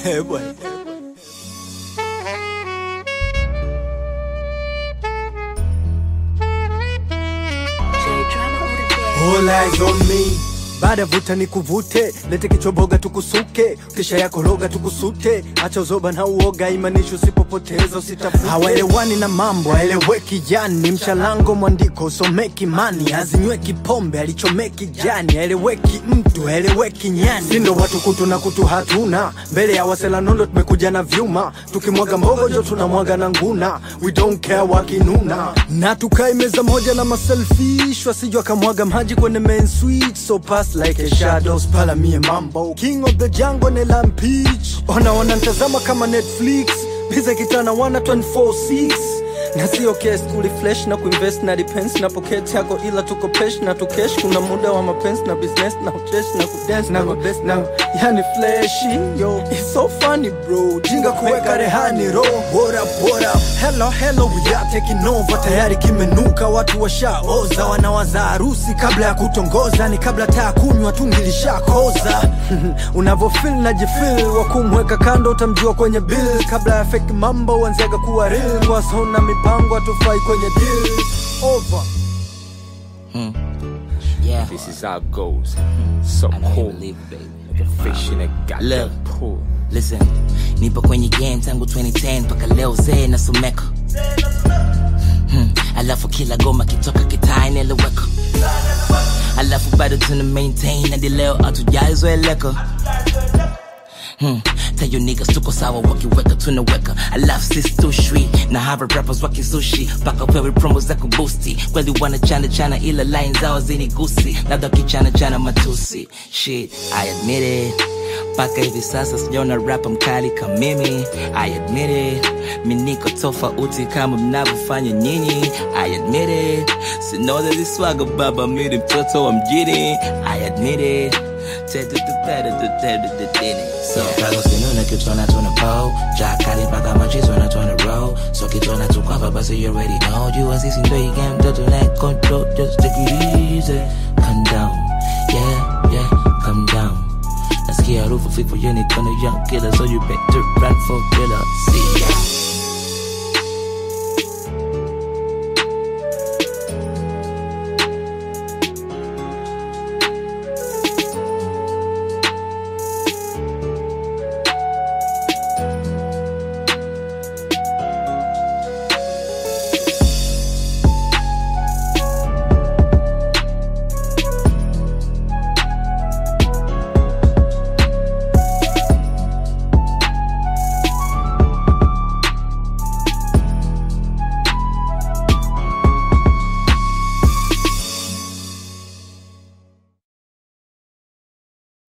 Eh, bwana. All eyes on me baada ya vuta ni kuvute, lete kichoboga tukusuke, kisha yako roga tukusute, acha uzoba na uoga, imaanisha usipopoteza usitafute. Hawaelewani na mambo aeleweki, jani mchalango mwandiko usomeki, mani azinyweki pombe alichomeki jani, aeleweki mtu aeleweki nyani, sindo watu kutu na kutu hatuna, mbele ya waselanondo tumekuja na vyuma, tukimwaga mbogo jo tunamwaga na nguna, we don't care wakinuna, na tukae meza moja na maselfish, wasijwa akamwaga maji kwenye main switch, so pass like a shadows pala mie mambo king of the jungle nela mpeach ona wana ntazama kama netflix biza kitana wana 246 na sio kes kuliflesh na kuinvest na depends na pocket yako ila tuko pesh na tukesh kuna muda wa mapenzi na business na uchesh na kudance na mabest na yani flashy yo it's so funny bro jinga kuweka rehani ro what up what up hello hello we are taking over tayari kimenuka watu washaoza wanawaza harusi kabla ya kutongoza ni kabla taa kunywa tungilishakoza unavofil na jifil wa kumweka kando utamjua kwenye bill kabla ya fake mambo wanziaga kuwa real wasona mipango atufai kwenye deal over Yeah. This is how it goes. So I know you cool. believe it, baby. Like a fish in a goddamn Look. pool. Listen, nipo kwenye game tangu 2010 mpaka leo zee nasomeka hmm. Alafu kila goma kitoka kitaa inaeleweka Alafu bado tuna maintain hadi leo hatujaizoeleka Hmm. Tell you niggas tuko sawa wakiweka tunaweka alafu sisi tushwi na hava rappers wakizushi mpaka pewe promo za kubusti kweli wanachana chana ila line zao zinigusi labda kichana chana matusi shit I admit it mpaka hivi sasa sijaona rapa mkali kama mimi I admit it mi niko tofauti kama mnavyofanya nyinyi I admit it sinoza ziswaga baba miri mtoto wa mjini I admit it So, Carlos Kinuna kitona tuna po Jakari mpaka machizo na tuna roll So kitona tukwapa basi you already know You asisi ndo you game mtoto like control Just take it easy Calm down Yeah, yeah, calm down Nasikia harufu fifu yenye kona young killer So you better run for killer See ya